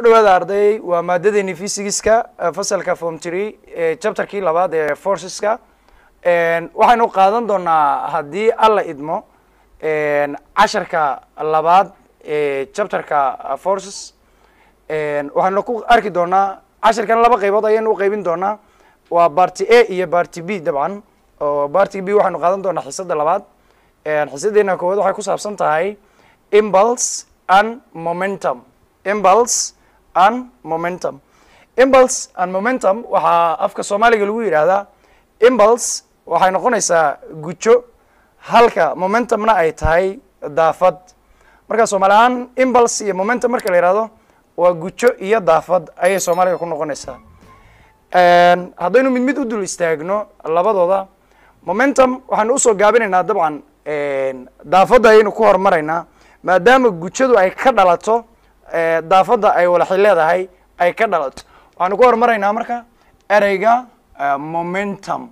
dhawaada arday waa maadadeeni physigiska fasalka form tree chapterkii labaad ee forceska waxaynu qaadan doonaa haddii alla idmo casharka labaad ee chapterka forces waxaynu ku arki doonaa casharkan laba qaybood ayaynu u qaybin doonaa waa barty a iyo barty b dabcan oo barty b waxaynu qaadan doonaa xisada labaad xisadeena koowaad waxay ku saabsan tahay impulse and momentum impulse and momentum impulse and momentum waxaa afka soomaaliga lagu yidhaahdaa impulse waxay noqonaysaa gujo halka momentumna ay tahay daafad marka soomaali ahaan impulse iyo momentum marka la yihahdo waa gujo iyo daafad ayay soomaaliga ku noqonaysaa haddaynu mid mid u dul istaagno labadooda momentum waxaynu usoo gaabinaynaa dabcan daafadda ayaynu ku horumaraynaa maadaama gujadu ay ka dhalato daafadda ay walaxi leedahay ay ka dhalato waxaanu ku horumaraynaa marka ereyga momentum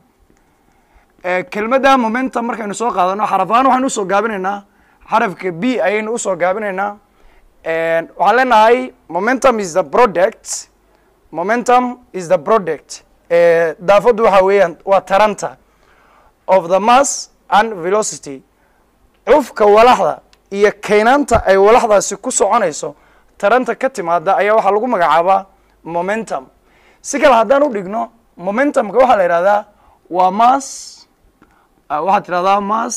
kelmadda momentum markaynu soo qaadano xaraf ahaan waxaynu usoo gaabinaynaa xarafka b ayaynu usoo gaabinaynaa waxaan leenahay momentum is the product momentum is the product daafaddu waxa weeyaan waa taranta of the mass and velocity cufka walaxda iyo kaynaanta ay walaxdaasi ku soconayso taranta ka timaada ayaa waxaa lagu magacaabaa momentum si kale haddaan u dhigno momentumka waxaa la yidhahdaa waa mass waxaad tidhahdaa mass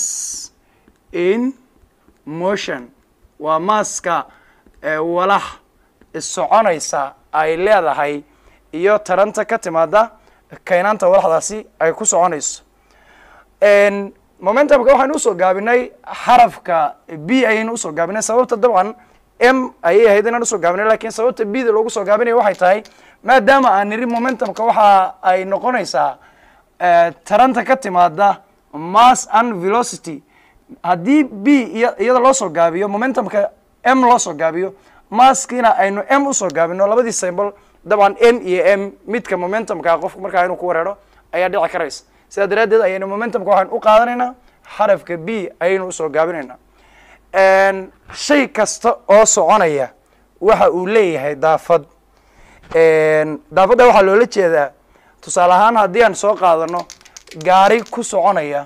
in motion waa maaska walax soconaysa ay leedahay iyo taranta ka timaada kaynaanta walaxdaasi ay ku soconayso momentumka waxaynu usoo gaabinay xarafka b ayaynu usoo gaabinay sababta dabcan m ayay ahayd inaan usoo gaabinay lakin sababta b da loogu soo gaabinaya waxay tahay maadaama aan niri momentumka waxa ay noqonaysaa taranta ka timaada mass and velocity haddii b iya iyada loo soo gaabiyo momentumka m loo soo gaabiyo masskiina aynu m usoo gaabino labadii symbol dabcan n iyo m midka momentumka qofka markaa inuu ku wareero ayaa dhici karaysa sidaa daraaddeed ayaynu momentumka waxaynu u qaadanaynaa xarafka b ayaynu usoo gaabinaynaa shay kasta oo soconaya waxa uu leeyahay daafad daafadda waxaa loola jeedaa tusaale ahaan haddii aan soo qaadano gaari ku soconaya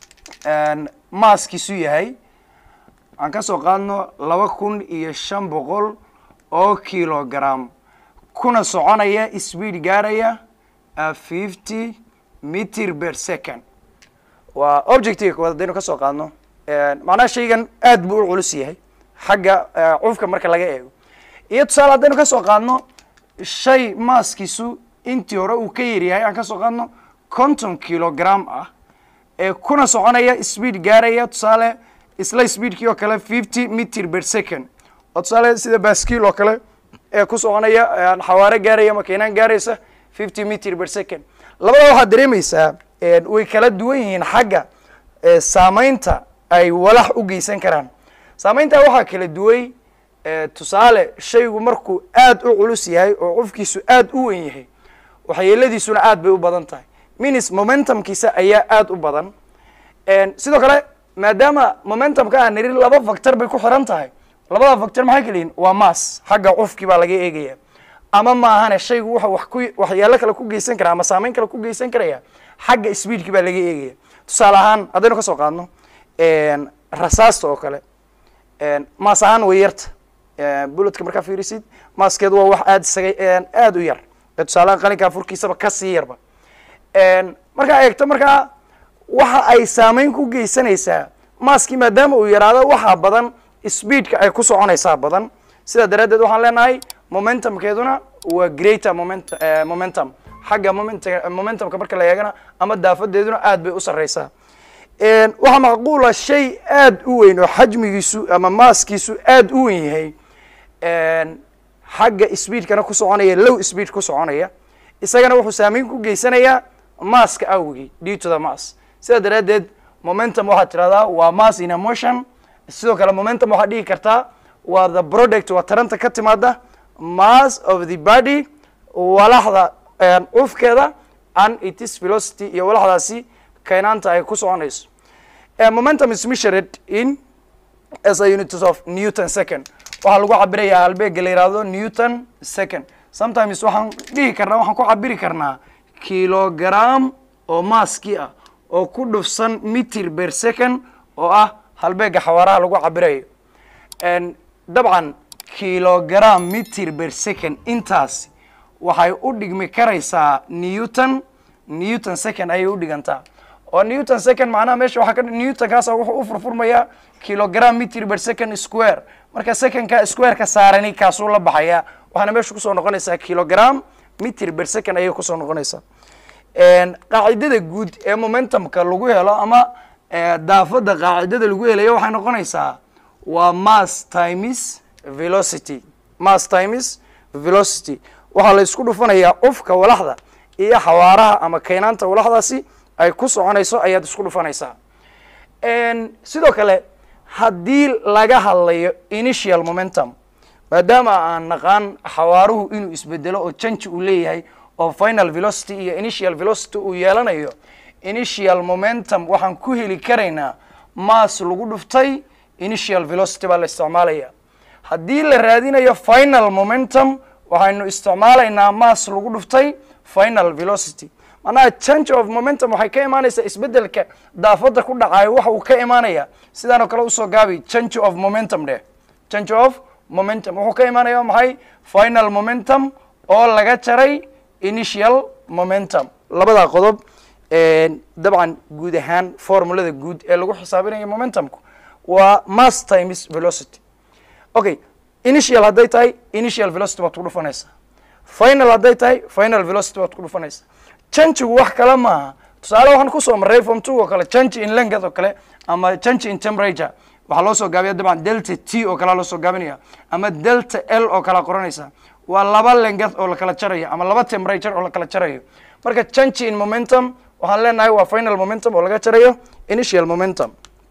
maaskiisu yahay aan ka soo qaadno laba kun iyo shan boqol oo kilogram kuna soconaya speed gaaraya fifty meter per second waa objectiga koowaad haddaynu ka soo qaadno macnaha shaygan aad buu u culus yahay xagga cufka marka laga eego iyo tusaale haddaynu ka soo qaadno shay maaskiisu intii hore uu ka yaryahay aan ka soo qaadno konton kilogram ah ee kuna soconaya speed gaaraya tusaale isla speedkii oo kale fifty meter per second oo tusaale sida baskiil oo kale ee ku soconaya xawaare gaaraya makiinaan gaaraysa fifty meter per second labada waxaad dareemaysaa way kala duwan yihiin xagga saameynta ay walax u geysan karaan saameyntaa waxaa kala duway tusaale shaygu markuu aad u culus yahay oo cufkiisu aad u weyn yahay waxyeeladiisuna aad bay u badan tahay minis momentumkiisa ayaa aad u badan sidoo kale maadaama momentumka aan niri laba factor bay ku xiran tahay labada factor maxay kala yihin waa mass xagga cufkii baa laga eegaya ama maahane shaygu wuxa wax ku waxyaalo kale ku geysan kara ama saameyn kale ku geysan karaya xagga speedki baa laga eegaya tusaale ahaan haddaynu ka soo qaadno rasaasta oo kale maas ahaan way yarta buletka markaa fiirisid maaskeedu waa wax aad isaga aad u yar tusaalehaan qalinkaa furkiisaba kasii yarba markaa eegto markaa waxa ay saameyn ku geysanaysaa maaskii maadaama uu yaraado waxaa badan speedka ay ku soconaysaa badan sidaa daraaddeed waxaan leenahay momentumkeeduna waa greater moment momentum xagga moment momentumka marka la eegana ama daafadeeduna aad bay u sarreysaa waxaa macquula shay aad u weyn oo xajmigiisu ama maaskiisu aad u weyn yahay xagga speedkana ku soconaya low speed ku soconaya isagana wuxuu saameyn ku geysanayaa maaska awgii due to the mass sidaa daraaddeed momentum waxaad tidhahdaa waa mass in emotion sidoo kale momentum waxaad dhigi kartaa waa the product waa taranta ka timaada mass of the body walaxda cufkeeda and itis velocity iyo walaxdaasi kaynaanta ay ku soconayso momentum is measured in as a unit of newton second waxaa lagu cabirayaa halbeega la yihahdo newton second sometimes waxaan dhihi karnaa waxaan ku cabiri karnaa kilogram oo maaskii ah oo ku dhufsan mitir ber second oo ah halbeega xawaaraha lagu cabirayo dabcan kilogram mitir ber second intaasi waxay u dhigmi karaysaa newton newton second ayay u dhigantaa oo newton second macnaha meesha waxaa ka newton kaasa wuxuu u furfurmayaa kilogram mitir ber second square marka secondka squareka saarani kaasuu la baxayaa waxaana meesha kusoo noqonaysaa kilogram mitir ber second ayay kusoo noqonaysaa qaacidada guud ee momentumka lagu helo ama daafada qaacidada lagu helayo waxay noqonaysaa waa mass times velocity mass times velocity waxaa la isku dhufanayaa ufka walaxda iyo xawaaraha ama kaynaanta walaxdaasi ay ku soconayso ayaad isku dhufanaysaa sidoo kale haddii laga hadlayo initial momentum maadaama aan naqaan xawaaruhu inuu isbedelo oo janji uu leeyahay oo final velocity iyo initial velocity uu yeelanayo initial momentum waxaan ku heli karaynaa mass lagu dhuftay initial velocity baa la isticmaalaya haddii la raadinayo final momentum waxaynu isticmaalaynaa mass lagu dhuftay final velocity macnaha change of momentum waxay ka imaanaysaa isbedelka daafada ku dhacayo waxa uu ka imaanaya sidaan oo kale usoo gaabi change of momentum dheh change of momentum wuxuu ka imaanaya maxay final momentum oo laga jaray initial momentum labada qodob dabcan guud ahaan formulada guud ee lagu xisaabinayo momentumku waa mass times velocity okay initial hadday tahay initial velocity baad ku dhufanaysaa final hadday tahay final velocity baad ku dhufanaysaa changigu wax kale maaha tusaale waxaan kusoo marray form two oo kale change in length oo kale ama change in temperature waxaa loo soo gaabiya dabcan delta t oo kalea loo soo gaabinaya ama delta l oo kalea qoranaysa waa laba length oo lakala jarayo ama laba temperature oo lakala jarayo marka change in momentum waxaan leenahay waa final momentum oo laga jarayo initial momentum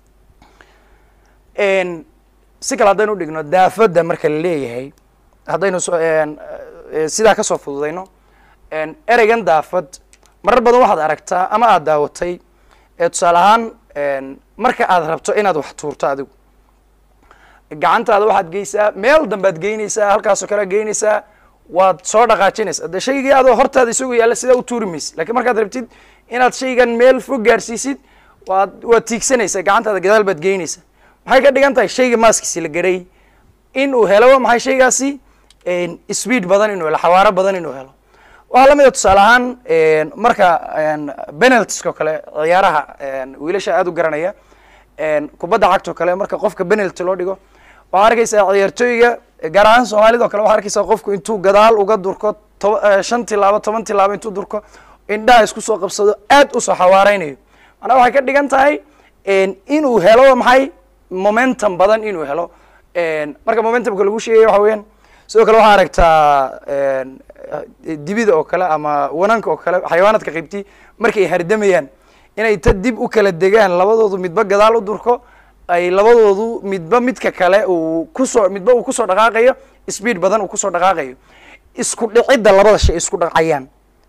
si kale haddaynu dhigno daafadda marka la leeyahay haddaynu sidaa kasoo fududayno ereygan daafad marar badan waxaad aragtaa ama aad daawatay tusaale ahaan marka aad rabto inaad wax tuurto adigu gacantaada waxaad geysaa meel dambaad geynaysaa halkaasoo kale geynaysaa waad soo dhaqaajinaysa de shaygii adoo hortaada isagoo yaalla sidaa u tuuri maysid lakiin markaad rabtid inaad shaygan meel fog gaarsiisid waad waad tiigsanaysaa gacantaada gadaal baad geynaysaa maxay ka dhigan tahay shayga maaskiisi la garay in uu helo maxay shaygaasi speed badan inuu helo xawaaro badan inuu helo waxaa lamid a tusaale ahaan marka penaltiska o kale ciyaaraha wiilasha aada u garanaya kubadda cagta o kale marka qofka penalty loo dhigo waxaa arkaysaa ciyaartooyga gaar ahaan soomaalida o kale waxaa arkaysaa qofku intuu gadaal uga durko toba shan tilaabo toban tilaabo intuu durko indhaha isku soo qabsado aad usoo xawaareynayo macnaa waxay ka dhigan tahay inuu helo maxay momentum badan inuu helo marka momentumka lagu sheegaya waxa weeyaan sidoo kale waxaa aragtaa dibida oo kale ama wananka oo kale xayawaanaadka qaybtii markay hardamayaan inay ta dib u kala degaan labadoodu midba gadaal u durko ay labadoodu midba midka kale uu kusoo midba uu kusoo dhaqaaqayo speed badan uu kusoo dhaqaaqayo isku dhicidda labada shay isku dhacayaan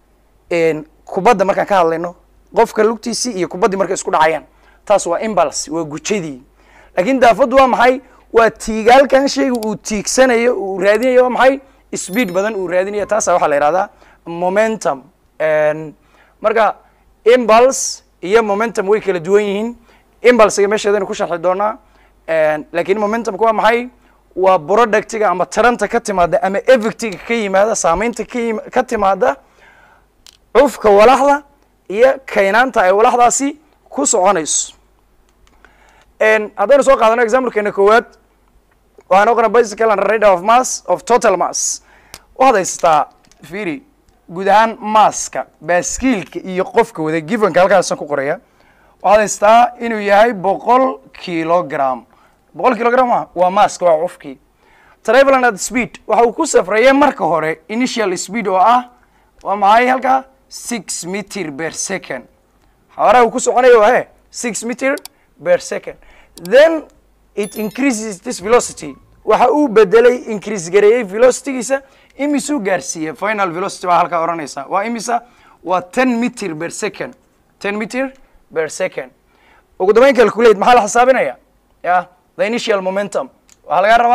kubadda markaan ka hadlayno qofka lugtiisii iyo kubaddii markay isku dhacayaan taas waa imbals waa gujadii laakiin daafaddu waa maxay waa tiigaalkan shayga uu tiigsanayo uu raadinayo waa maxay speed badan uu raadinayo taasa waxaa la yihahdaa momentum marka imbalse iyo momentum way kala duwan yihiin imbalsega meesheedaynu ku sharxi doonaa lakin momentumka waa maxay waa productiga ama taranta ka timaada ama effectiga ka yimaada saameynta kayim ka timaada cufka walaxda iyo kaynaanta ay walaxdaasi ku soconayso haddaynu soo qaadano examplekeena koowaad waxaan oqona bicycle and rate of mass of total mass waxaad haysataa firi guud ahaan masska baaskiilka iyo qofka wada givenka halkaasan ku qoraya waxaad haysataa inuu yahay boqol kilogram boqol kilogram ma waa maska waa cufkii traveland at speed waxa uu ku safraya marka hore initial speed oo ah waa maxay halkaa six meter per second xawaaraha uu ku soconayo waa he six meter per second then it increases this velocity waxa uu bedelay increase gareeyey velocitygiisa imisuu gaarsiiyey final velocity baa halkaa odhanaysa waa imisa waa ten meter per second ten meter per second ugu dambeyn calculate maxaa la xisaabinaya ya the initial momentum waxaa laga rabaa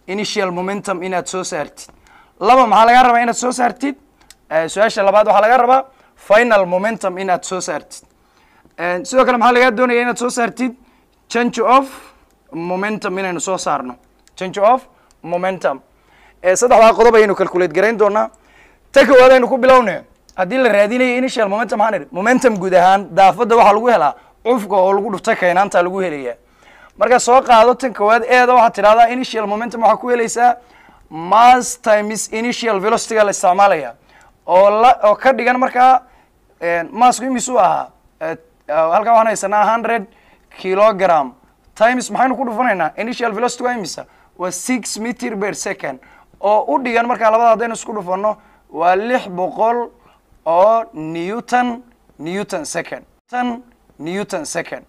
initial momentum inaad soo saartid laba maxaa laga rabaa inaad soo saartid su-aasha labaad waxaa laga rabaa final momentum inaad soo saartid sidoo kale maxaa lagaa doonaya inaad soo saartid change of momentum inaynu soo saarno change of momentum saddexdaa qodob ayaynu calculate garayn doonaa ta koowaad aynu ku bilowne haddii la raadinayo initial momentum maxaan idhi momentum guud ahaan daafadda waxaa lagu helaa cufka oo lagu dhuftay kaynaanta lagu helaya marka soo qaado tan koowaad eeda waxaad tidhahdaa initial momentum waxaa ku helaysaa mass times initial velocityga la isticmaalaya oo la oo ka dhigan markaa massku imisuu ahaa halkaa waxaan haysanaa hundred kilogram times maxaynu ku dhufanaynaa initial velocity waa imisa waa six meter per second oo u dhigan markaa labada haddaynu isku dhufano waa lix boqol oo newton newton second tan newton second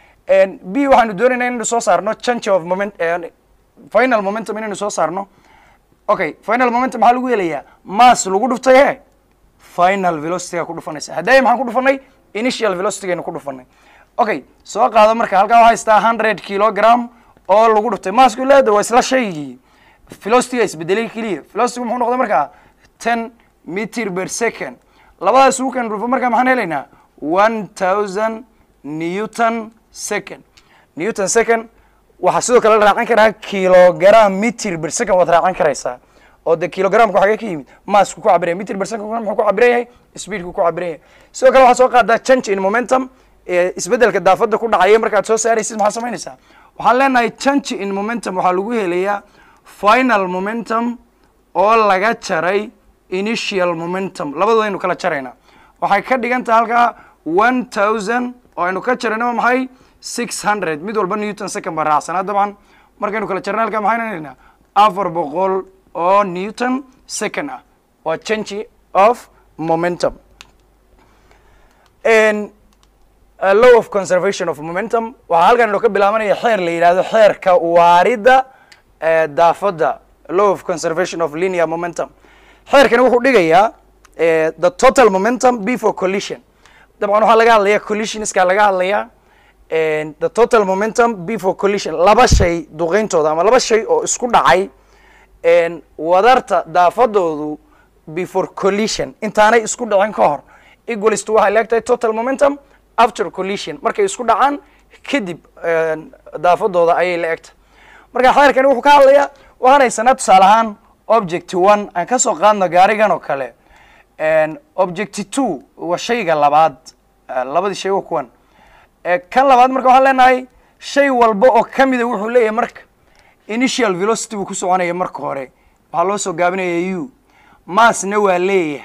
b waxaanu doonaynaa inaynu soo saarno change of moment final momentum inaynu soo saarno okay final momentum maxaa lagu helayaa mass lagu dhuftay he final velocityga ku dhufanaysa haddaya maxaan ku dhufanay initial velocitygaynu ku dhufanay okay soo qaado marka halkaa waxaa haystaa hundred kilogram oo lagu dhuftay maasku leeda waa isla shaygii velocityga isbedelay keliya velocitygu muxuu noqday markaa ten meter per second labadaas ugu kan dhufo markaa maxaan helaynaa one thousand newton second newton second waxaa sidoo kale la raacan karaa kilogram meter per second waad raacan karaysaa oo de kilogramku xagee ka yimid maasku ku cabiraya meter per second muxuu ku cabiran yahay speedku ku cabiran yahay sidoo kale waxaa soo qaadaa change in momentum isbedelka daafadda ku dhacaya markaad soo saaraysid maxaa samaynaysaa waxaan leenahay change in momentum waxaa lagu helayaa final momentum oo laga jaray initial momentum labadooda aynu kala jaraynaa waxay ka dhigan tahay halkaa one thousand oo aynu ka jarayno maxay six hundred mid walba newton second baa raacsanaa dabcan markaynu kala jarna halkaa maxaynu helaynaa afar boqol oo newton second ah waa change of momentum law of conservation of momentum waxaa halkan inoo ka bilaabanaya xeer la yidhahdo xeerka waaridda daafadda law of conservation of linear momentum xeerkani wuxuu dhigayaa the total momentum before collision dabcan waxaa laga hadlaya collisionska laga hadlaya the total momentum before collision laba shay duqeyntooda ama laba shay oo isku dhacay wadarta daafadoodu before collision intaanay isku dhicin ka hor equalist waxay leegtahay total momentum after collision markay isku dhacaan kadib daafadooda ayay la egtahay marka xeerkani wuxuu ka hadlayaa waxaan haysanaa tusaale ahaan object one aan ka soo qaadno gaarigan oo kale object two waa shayga labaad labadii shay waa kuwan kan labaad marka waxaan leenahay shay walba oo kamida wuxuu leeyahay marka initial velocity buu ku soconaya marka hore waxaa loo soo gaabinaya u massna waa leeyahay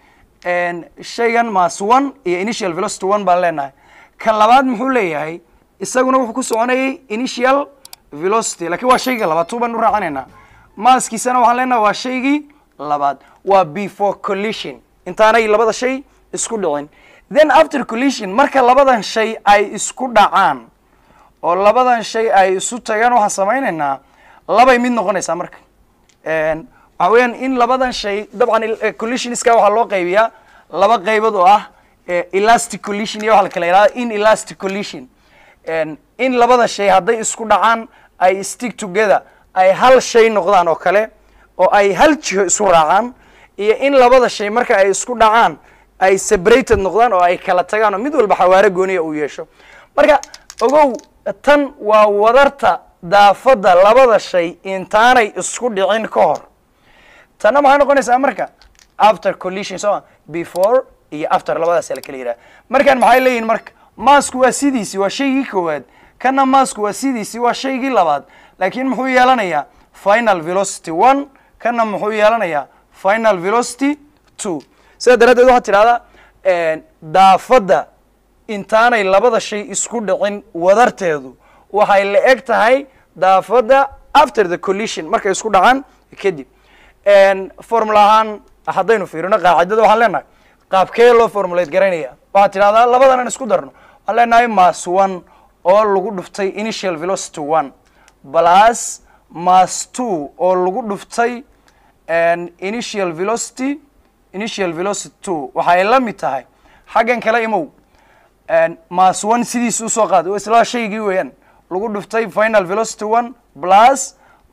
shaygan mass one iyo initial velocity one baan leenahay kan labaad muxuu leeyahay isaguna wuxuu ku soconayay initial velocity lakiin waa shayga labaad tuu baan u raacinaynaa maaskiisana waxaan leenahay waa shaygii labaad waa before collision intaanay labada shay isku dhicin then after collision marka labadan shay ay isku dhacaan oo labadan shay ay isu tagaan waxaan samaynaynaa labay mid noqonaysaa marka waxaa weeyaan in labadan shay dabcan collisionska waxaa loo qaybiyaa laba qaybood oo ah elastic collision iyo waxa la kala yihahda in elastic collision in labada shay hadday isku dhacaan ay stick together ay hal shay noqdaan oo kale oo ay hal jiho isu raacaan iyo in labada shay marka ay isku dhacaan ay separated noqdaan oo ay kala tagaan oo mid walba xawaare gooniya uu yeesho marka ogow tan waa wadarta daafadda labada shay intaanay isku dhicin ka hor tanna maxay noqonaysaa marka after collision soma before iyo after labadaas la kala yidhaha markan maxay leeyihin marka maasku waa sidiisii waa shaygii koowaad kana maasku waa sidiisii waa shaygii labaad laakiin muxuu yeelanayaa final velocity one kana muxuu yeelanayaa final velocity two sidaa daraaddeed waxaad tidhahdaa daafadda intaanay labada shay isku dhicin wadarteedu waxay la eg tahay daafadda after the collision markay isku dhacaan kadib formula ahaan haddaynu fiirino qaacidada waxaan leenahay qaabkee loo formulate garaynaya waxaad tidhahdaa labadan aan isku darno waxaan leenahay mass one oo lagu dhuftay initial velocity one plus mass two oo lagu dhuftay initial velocity initial velocity two waxay la mid tahay xaggan kale imow mass one sidiisa usoo qaad isla shaygii weeyaan lagu dhuftay final velocity one plus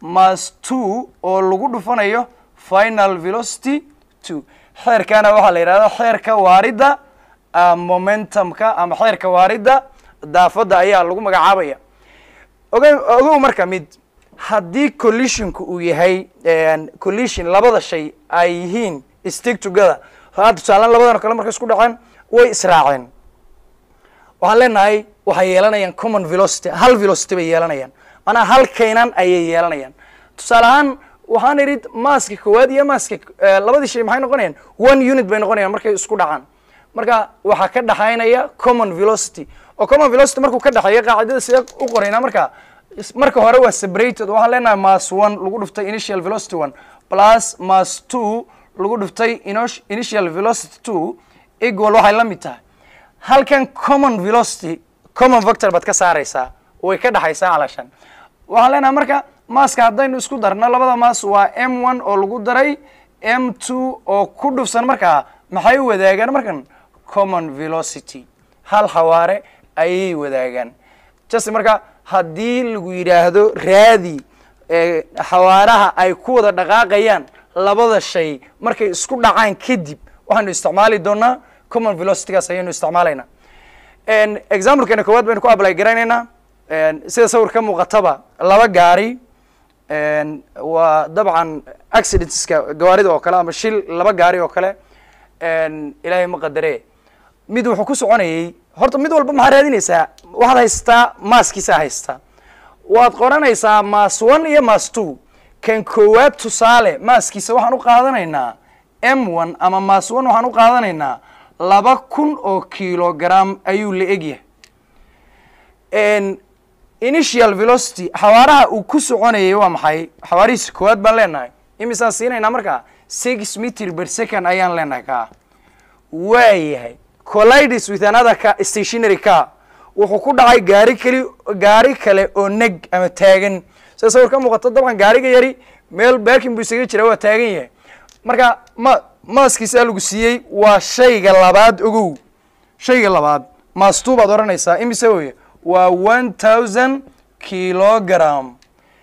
mas two oo lagu dhufanayo final velocity two xeerkana waxaa la yidhahda xeerka waaridda momentumka ama xeerka waaridda daafadda ayaa lagu magacaabaya oga ogow marka mid haddii collisionku uu yahay collision labada shay ay yihiin stick together haa tusaalaan labadan o kale markay isku dhaceen way israaceen waxaan leenahay waxay yeelanayaan common velocity hal velocity bay yeelanayaan maanaa hal kaynan ayay yeelanayaan tusaale ahaan waxaan idhi maaska koowaad iyo maaska labadii shay maxay noqonayaan one unit bay noqonayaan markay isku dhacaan marka waxaa ka dhexaynaya common velocity oo common velocity markuu ka dhexeeya qaacidada sidee u qoraynaa marka marka hore waa separated waxaan leenahay mas one lagu dhuftay initial velocity one plus mas two lagu dhuftay initial velocity two equal waxay la mid tahay halkan common velocity common vector baad ka saaraysaa way ka dhexaysaa calashan waxaan leenahay marka maaska haddaynu isku darno labada maas waa m one oo lagu daray m two oo ku dhufsan markaa maxay wadaagaan markan common velocity hal xawaare ayay wadaagaan just marka haddii lagu yidhaahdo raadi xawaaraha ay ku wada dhaqaaqayaan labada shay markay isku dhacaan kadib waxaanu isticmaali doonaa common velocitygaas ayaynu isticmaalaynaa examplekeena koowaad baynu ku apply garaynaynaa sida sawir ka muuqataba laba gaari waa dabcan accidentska gawaarida oo kale ama shil laba gaari oo kale ilaahay ma qadare mid wuxuu ku soconayay horta mid walba maxaa raadinaysaa waxaad haystaa maaskiisa haystaa waad qoranaysaa mas one iyo mas two kan koowaad tusaale maaskiisa waxaan u qaadanaynaa m one ama mas one waxaan u qaadanaynaa laba kun oo kilogram ayuu la egyahay initial velocity xawaaraha uu ku soconayay waa maxay xawaarihiisa koowaad baan leenahay imisaan siinaynaa markaa six meter per second ayaan leenahay kaa waayahay collides with another car stationary car wuxuu ku dhacay gaari keli gaari kale oo neg ama taagan sida sawir ka muuqato dabcan gaariga yari meel baakin buu isaga jira waa taagan yahay marka ma maaskiisaa lagu siiyey waa shayga labaad ogow shayga labaad maastu baad odhanaysaa imise weye waa one thousand kilogram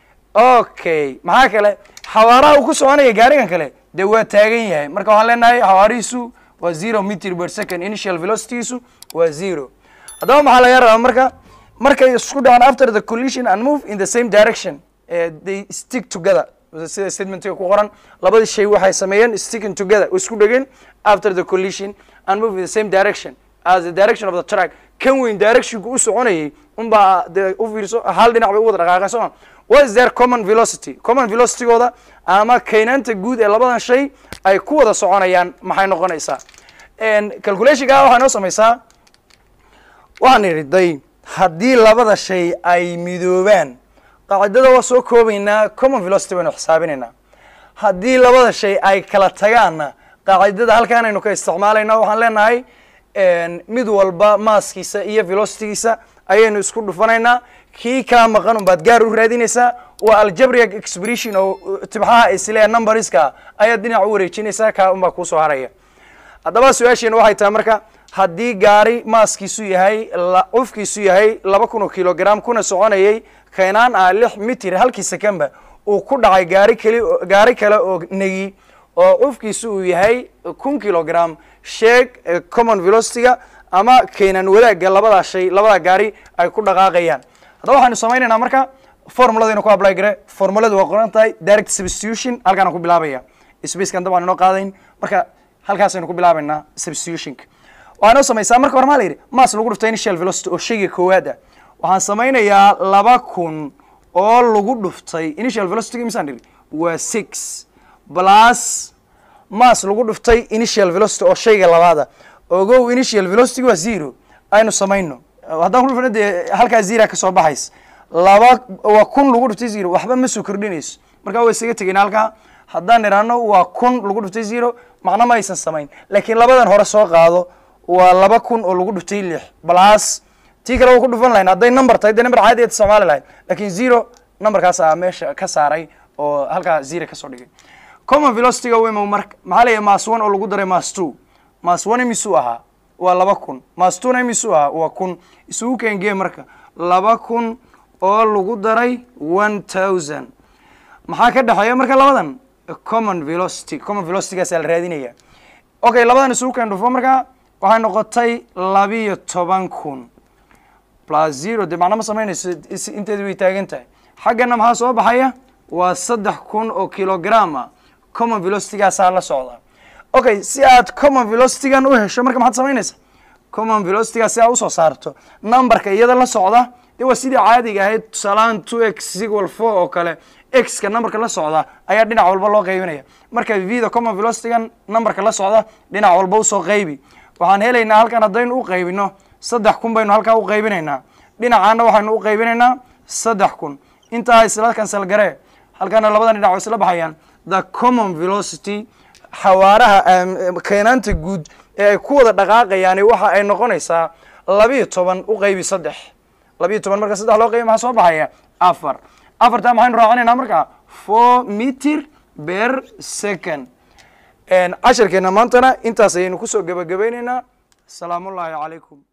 okay maxaa kale xawaaraha uu ku soconaya gaarigan kale dee waa taagan yahay marka waxaan leenahay xawaarihiisu waa zero meter per second initial velocitygiisu waa zero haddaba maxaa laga rabaa marka markay isku dhacaan after the collision and move in the same direction uh, they stick together sida statementiga ku qoran labadii shay waxay sameeyeen sticking together oo isku dhegeen after the collision and move in the same direction as the direction of the track kan weyn directionku u soconayay unbaa dee u fiirso hal dhinac bay u wada dhaqaaqeen soo ma what is their common velocity common velocitygooda ama kaynaanta guud ee labadan shay ay ku wada soconayaan maxay noqonaysaa calculationka waxaa noo samaysaa waxaan idhi day haddii labada shay ay midoobaan qaacidada waa soo koobaynaa common velocity baynu xisaabinaynaa haddii labada shay ay kala tagaanna qaacidada halkaan aynu ka isticmaalayna waxaan leenahay mid walba maaskiisa iyo velocitygiisa ayaynu isku dhufanaynaa kii kaa maqan unbaad gaar u raadinaysaa waa algebric expression oo tibxaha isle numberska ayaad dhinac u wareejinaysaa kaa unbaa kuusoo haraya haddaba su-aasheena waxay tahay marka haddii gaari maaskiisu yahay cufkiisu yahay laba kun oo kilogram kuna soconayay kaynaan ah lix mitir halkii seconba uu ku dhacay gaari keli gaari kale oo negi oo cufkiisu uu yahay kun kilogram sheeg common velocityga ama kaynan wadaagga labadaa shay labadaa gaari ay ku dhaqaaqayaan haddaba waxaynu samaynaynaa marka formuladaynu ku apply gare formuladu waa qoran tahay direct substitution halkaana ku bilaabaya spacekan dabcan inoo qaadayn marka halkaasaynu ku bilaabaynaa substitutionka waxaa noo samaysaa marka hore maa la yidhi mas lagu dhuftay initial velocity oo shayga koowaad ah waxaan samaynayaa laba kun oo lagu dhuftay initial velocity misaan dhiri waa six plus mas lagu dhuftay initial velocity oo shayga labaada ogow initial velocity waa zero aynu samayno haddaan ku dhufano dee halkaa zera ka soo baxays laba waa kun lagu dhuftay zero waxba ma soo kordhinayso markaa waa isaga tegeyna halkaa haddaan idhaahno waa kun lagu dhuftay zero macno ma aysan samayn laakiin labadan hore soo qaado waa laba kun oo lagu dhuftay lix plus tii kale waa ku dhufan lahayn hadday number tahay dee number caadi aad isticmaali lahayd laakiin zero numberkaas aa meesha ka saaray oo halkaa zero kasoo dhigay common velocityga wemo marka maxaa leeyahay mas one oo lagu daray mas two mas one imisuu ahaa waa laba kun mas two na imisuu ahaa waa kun isugu keengee marka laba kun oo lagu daray one thousand maxaa ka dhexeeya marka labadan common velocity common velocitygaasaa la raadinaya okay labadan isugu keen dhufo marka waxay noqotay labiyo toban kun plus zero dee macno ma samaynayso inteedu way taagan tahay xaggana maxaa soo baxaya waa saddex kun oo kilogram ah common velocitygaasaa la socda okay si aad common velocitygan u hesho marka maxaad samaynaysa common velocitygaa si aad usoo saarto numberka iyada la socda dee waa sidii caadiga ahayd tusaalahaan two x equal four oo kale x-ka numberka la socda ayaa dhinac walba loo qaybinaya marka v da common velocitygan numberka la socda dhinac walba usoo qaybi waxaan helaynaa halkan haddaynu u qaybino saddex kun baynu halkaa u qaybinaynaa dhinacaana waxaynu u qaybinaynaa saddex kun intaa isla kansal garee halkana labadan dhinac oo isla baxayaan the common velocity xawaaraha keenaanta guud ee ay ku wada dhaqaaqayaani waxa ay noqonaysaa labiyo toban u qaybi saddex labiyo toban marka saddex loo qaybi maxaa soo baxaya afar afartaa maxaynu raacinaynaa marka four meter per second casharkeena maantana intaas ayaynu kusoo gebagabaynaynaa asalaamu ullaahi calaykum